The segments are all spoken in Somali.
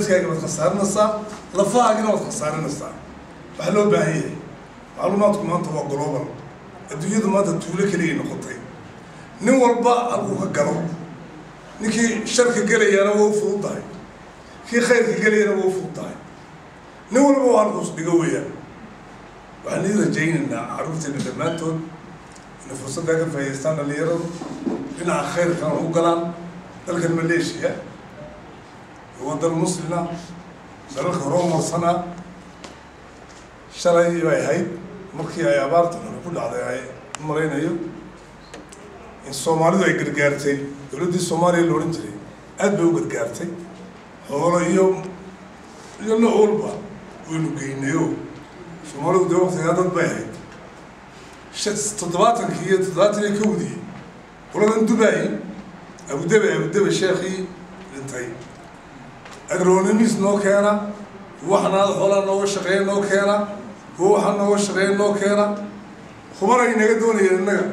waalidkaaga waad khasaarinaysaa lafahaagina waad khasaarinaysaa waxaa loo baahan yahay macluumaadku maanta waa global adduunyadu maanta tuulo keliyay noqotay nin walba halkuu ka galo ninkii sharka gelayaana waa u fudud tahay kii khayrka gelayana waa u fudud tahay nin walba waa halkuus dhigo weeyaan waxaan ii rajaynaynaa carruurteena dhammaantood inay fursaddaa ka faa'idaystaan dhalinyaradu dhinaca khayrkana u galaan dalkan maleeshiya waa dal muslina dalalka horumarsana shalay bay ahayd markii ay abaarta xun ku dhacday ay malaynayo in soomaalidu ay gargaartay dowladdii soomaaliya la odhan jiray aad bay u gargaartay xoolo iyo iyo nooc walba waynu geynayo soomaalidu dee waktigaa dad bay ahayd toddobaatankii iyo toddobaatan iyo kowdii qoladan dubaay abudabi abudabi sheekii dhintay agronomis noo keena waxnaada xoolaa nooga shaqeeya noo keena kuwa waxaa nooga shaqeeya noo keena hubanay naga doonayeen innaga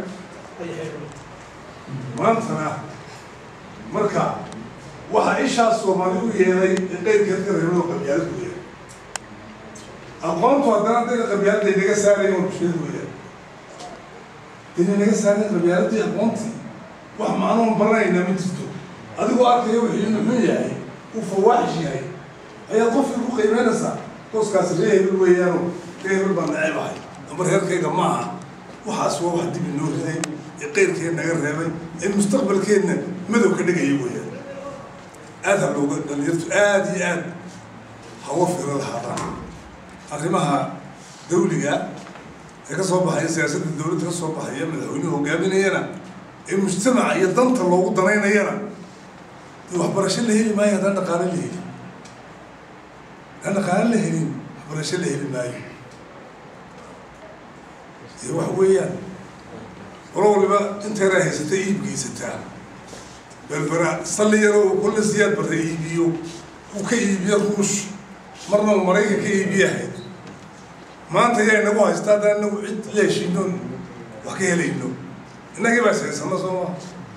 maantana marka waxaa ishaas soomaali u yeelay in qeybkeed ka reebado qabyaalad weeyaan aqoontu haddana dayna qabyaalada inaga saarayn oo bulshada weeyaan dayna inaga saarayn qabyaaladii aqoontii wax macnoon baranayna ma jirto adigoo arkaya wixii inuu xun yahay uu fawaaxish yahay ayaad qofkii ku qiimeynaysaa qoskaas ree hebel weeyaano ree hebel baan nacebahay ama reerkayga ma aha waxaas waa wax dib inoo riday ee qeyrkeed naga reebay ee mustaqbalkeedna madow ka dhigaya weeyaan aada ha looga dhalinyartu aada iyo aad hawa firo lahaadaan arrimaha dawliga ee ka soo baxaya siyaasadda dawladda ka soo baxaya madaxweynuhu hogaaminayana ee mujtamaca iyo danta loogu danaynayana dee waxbarasho la heli maayo haddaan dhaqaalo la helin haddaan dhaqaalo la helin waxbarasho la heli maayo dee waxa weeyaan qolo waliba inteeraa haysatay iibgeysataa berbera salli yaroo uu kulle siyaad barra iibiyo uu ka iibiyo ruush marna uu maraykan ka iibiyahayd maanta yaa inagu haysta haddaan inagu cid la heshiinoon wax ka helayno innagii baa sheegsano soo maa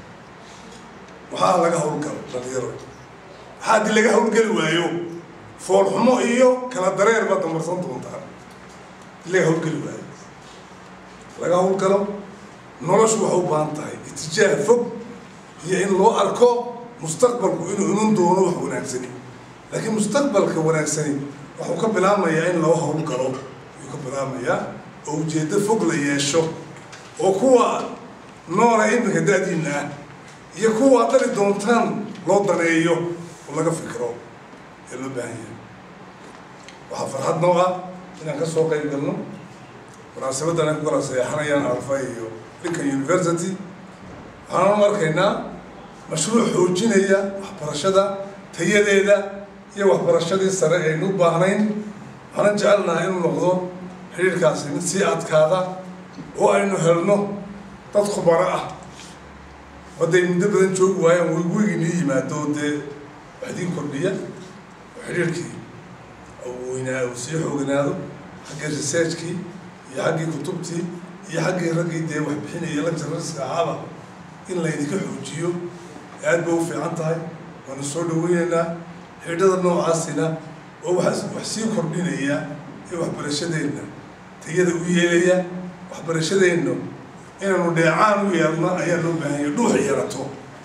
waxaa laga hawlgalo dhalinyaro waxaa haddii laga hawlgeli waayo foolxumo iyo kala dareer baad damarsan doontaa haddii laga hawlgeli waayo laga hawlgalo noloshu waxay u baahan tahay itijaah fog iyo in loo arko mustaqbalku inuu iman doono wax wanaagsani laakiin mustaqbalka wanaagsani waxuu ka bilaabmayaa in loo hawlgalo ayuu ka bilaabmayaa oo ujeeddo fog la yeesho oo kuwa noola iminka da-diina ah iyo kuwa dhali doontaan loo daneeyo oo laga fikro ee loo baahan yahay waxaa farxad noo ah inaan ka soo qayb galno munaasabadan ay ku kala seexanayaan alfa iyo lincoln university waxaanu arkaynaa mashruuc xoojinaya waxbarashada tayadeeda iyo waxbarashadii sare aynu u baahnayn waxaanan jecelnaha inuu noqdo xidhiirkaasi mid sii adkaada oo aynu helno dad khubaro ah hadday muddo badan joogi waayaan way weygii nii yimaado dee wax idiin kordhiya oo xidhiirkii uu weynaa uu sii xooganaado xaggii researchkii iyo xaggii kutubtii iyo xaggii raggii dee wax bixinaya lecturerska ahaaba in laydinka xoojiyo aad bay u fiican tahay waanu soo dhaweynaynaa xidhada noocaasina oo wax wax sii kordhinaya ee waxbarashadeenna tayada u yeelaya waxbarashadeenna inaanu dheecaan u yeelno ayaa loo baahanya dhuux yeelato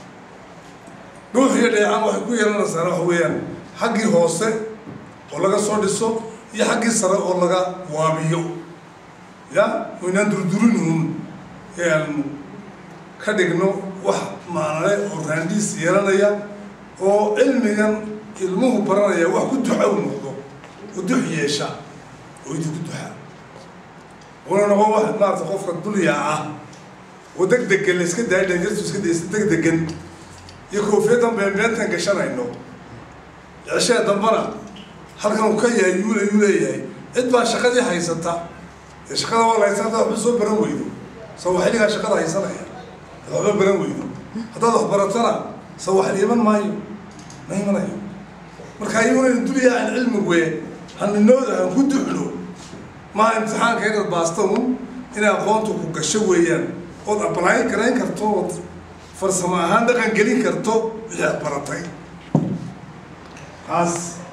dhuux iyo dheecaan waxay ku yeelanaysaana waxa weeyaan xaggii hoose oo laga soo dhiso iyo xaggii sare oo laga waabiyo ya waynaan durdurinun ee aanu ka dhigno wax macnale oo raandhiis yeelanaya oo cilmigan ilmuhu baranaya wax ku duxa u noqdo oo dux yeesha oo idi ku duxa una noqon wax maarata qofka dulya ah oo deg degan la iska daaya dhalinyartu iska daysa deg degan iyo koofiyadan beenbeentan gashanayno ceshee dambana halkan uu ka yahay yuu yuu leeyahay cid baa shaqadii haysata ee shaqada waa la haysan haddaad waxba soo baran weydo soo wax xilligaa shaqada haysanaya haddaad waxba baran weydo haddaad wax baratana soo wax iman maayo ma imanayo marka ayuuna dulya aan cilmi weye haninooda aan ku duxno maa imtixaanka inaad baasta un inay aqoontu ku gasho weeyaan ood ablaayn garayn karto ood farsamo ahaan dhaqan gelin karto wixii aad baratay taas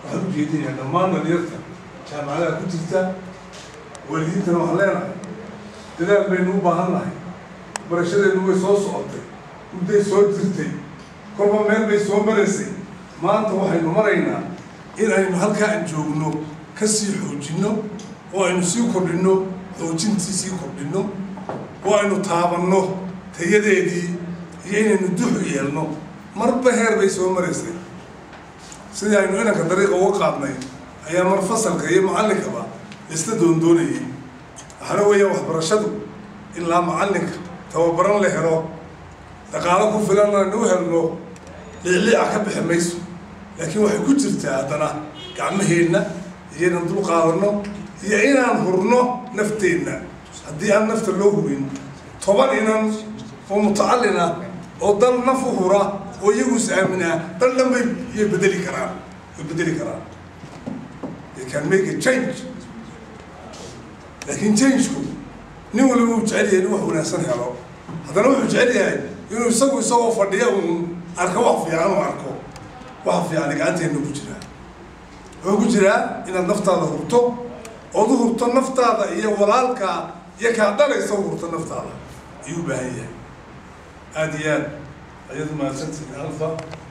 waxaan u jeedinayaa dhammaan dhalinyarta jaamacadaha ku jirta waalidiintana waxaan leenahay dadaal baynu u baahan nahay barashadeenu way soo socotay mudday soo jirtay kolba meel bay soo maraysay maanta waxaynu maraynaa in aynu halkaa aan joogno ka sii xoojinno oo aynu sii kordhinno xoojintii sii kordhinno oo aynu taabanno tayadeedii iyo inaynu duxu yeelno marba heer bay soo maraysay sidii aynu inanka dariiqa uga qaadnay ayaa mar fasalka iyo macallinkaba isla doondoonayay waxaana weeyaan waxbarashadu ilaa macallinka tababaran la helo dhaqaalo ku filan aynu u helno liicliica ka bixi mayso laakiin waxay ku jirtaa haddana gacmaheenna iyo inaan dul qaadanno iyo inaan hurno nafteenna haddii aan nafta loo hurin toban inan oo mutacallin ah oo dal naf u hura oo iyagu is aaminaa dal dhan bay iyay bedeli karaan way bedeli karaan they can make a change laakiin changeku nin waliba uu jecel yahay in wax wanaagsan helo haddana wuxuu jecel yahay inuu isagu isagoo fadhiya uun arko wax fiican u arko waxa fiican gacanteenna ku jiraa wuxuu ku jiraa inaad naftaada hurto ood u hurto naftaada iyo walaalkaa iyo kaa dhalaysa u hurto naftaada ayuu u baahan yahay aada iyo aad ayadu mahadsantihin alfa